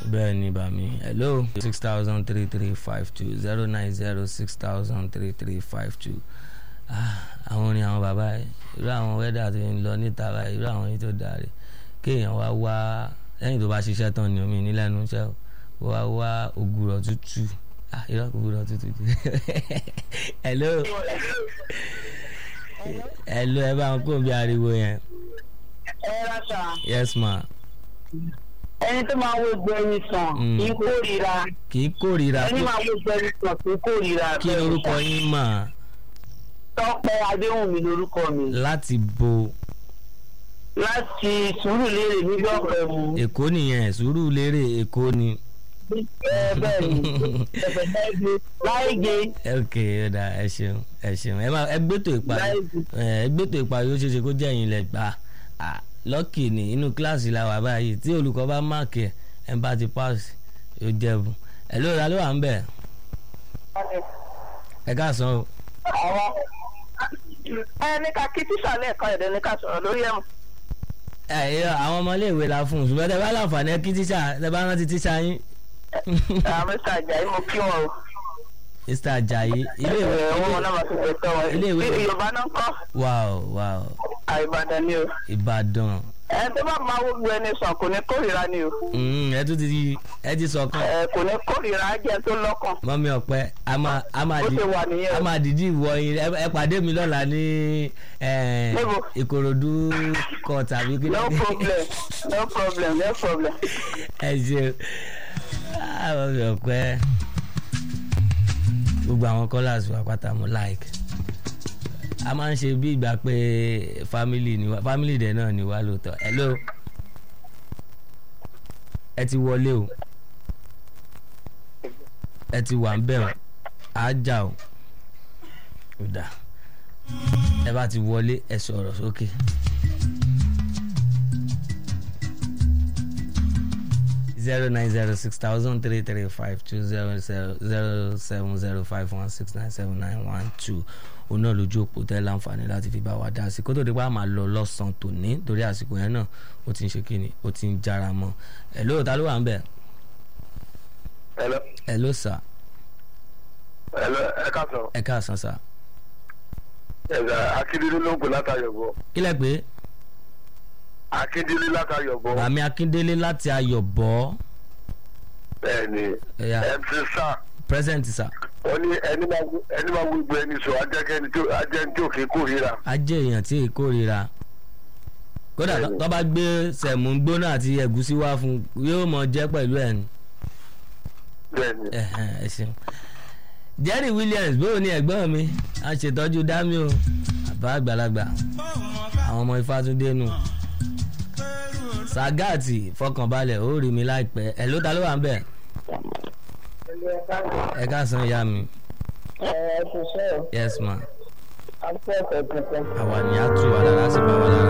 bẹ́ẹ̀ ni bàmí hello six thousand three three five two zero nine zero six thousand three three five two àwọn orin àwọn bàbá yìí irú àwọn wẹ́dà tó ń lọ níta báyìí irú àwọn yìí tó dáre kéèyàn wá wá lẹ́yìn tó bá ṣiṣẹ́ tán ni omi ní lẹ́nu iṣẹ́ ó wá wá ògùrọ̀ tútù ah irọ́ ògùrọ̀ tútù hello hello ẹ bá ń kó bí ariwo yẹn ẹ rásà yes ma ẹni tó máa wo gbẹ̀yìn sàn Mm. kì í kórìíra kì í kórìíra ẹni máa wo gbẹ̀yìn sàn kì í kórìíra kí lorúkọ yín mà Tọ́pẹ́ Adéhùnmí lorúkọ mi láti bo láti Sùúrùlérè níjọ́ pẹ̀lú èkó nìyẹn sùúrù lérè èkó ni ẹ bẹ́ẹ̀ ni ẹ̀fẹ̀ láìgbé láìgbé ok ọ̀dà ẹ ṣeun ẹ ṣeun ẹ máa ẹ gbẹ́tò ìparí láìgbé ẹ gbẹ́tò ìparí ó ṣeéṣe kó jẹ́ ẹ̀yin lẹ̀ gbà á lọ́kì ní inú kíláàsì la wà báyìí tí olùkọ́ bá máàkì ẹ̀ ẹ̀ bá ti pass yóò jẹ̀bù ẹ̀ ló ra ló wà ń bẹ̀ ẹ káàsán o àwọn ẹ ní ká kí tíṣà lẹ́ẹ̀kan ẹ̀dẹ̀ ní ká sọ̀rọ̀ lórí ẹ̀mú. ẹ ẹ àwọn ọmọléèwé la fún un ṣùgbọ́n tẹ bá láǹfààní ẹ kí tíṣà tẹ bá rántí tíṣà yín àwọn mẹ́ta Àjàyí mo kí wọn o. Mr. Ajayi iléèwé ẹ wọn náà máa fi bẹ̀ tọ́ wọn. Ilé-ìwé- bí Yorùbá náà kọ́ wow wow àìbàdàn ni o. Ìbàdàn ẹ tó bá máa wó gbé ẹni sàn kò ní kórìíra ni o. Mm, ẹ tún ti ẹ ti sọ kan ẹ kò ní kórìíra jẹ́ tó lọ́kàn. mọ́mí ọ̀pẹ a máa a máa bó di ṣe wà nìyẹn a o. máa dìdí ìwọ yín ẹ ẹ pàdé mi lọ́la ní eh, Níbo? Ìkòròdú kọ tàbí kí no problem no problem no problem. ẹ ṣe mọ́mí ọ̀pẹ gbogbo àwọn callers wa pátá mo like a máa ń ṣe bí ìgbà pé family ni wa family dẹ̀ náà ni wa lóòótọ́ hello ẹ ti wọlé o ẹ ti wà ń bẹ̀ o á jà o ò dà ẹ bá ti wọlé ẹ sọ̀rọ̀ sókè. zero nine zero six thousand three three five two zero zero zero seven zero five one six nine seven nine one two òun náà lójú òpó tẹ́ láǹfààní láti fi bá wa dá sí kó tó di pa máa lọ lọ́sàn-án tòní torí àsìkò yẹn náà ó ti ń ṣe kíni ó ti ń jára mọ́ ẹ̀ lóòótá ló wà ń bẹ̀ Hello. ẹ̀ ló sà Hello, ẹ káàsán. ẹ̀ káàsán sà Ẹ̀sà Akíndélé ló ń pè látàyọ̀bọ̀. kílẹ̀ pé Akíndélé látàyọ̀bọ̀. bàmí akíndélé láti ayọ̀bọ̀ Bẹ́ẹ̀ni, ẹ̀yà MC Sá, present sà wọ́n ní ẹni máa gbó- ẹni máa gbogbo ẹni sọ ajẹ́kẹ́ni tó ajẹ́ni tí òkè kórìíra. ajé èèyàn tí èkó rira kódà tó- tó bá gbé sẹ̀mú gbóná àti ẹ̀gúsí wá fún un yóò mọ jẹ́ pẹ̀lú ẹ̀ ní. Bẹ́ẹ̀ni, Ẹ̀hẹ̀n, ẹ ṣeun. Jerry Williams bóò ni ẹ̀gbọ́n mi a ṣètọ́jú dámì o àbá àgbàlagbà àwọn ọmọ Ifátúndé nù Sagati fọkànbalẹ̀ ó rí mi láìpẹ́ ẹ̀ ló ta ló wà ń bẹ̀ ẹ káàsán ìyá mi ẹ ẹ ṣiṣẹ́ o yes ma a fẹ́ ẹ̀kọ́ tuntun. àwa ni a tù wà lára sí bá wà lára.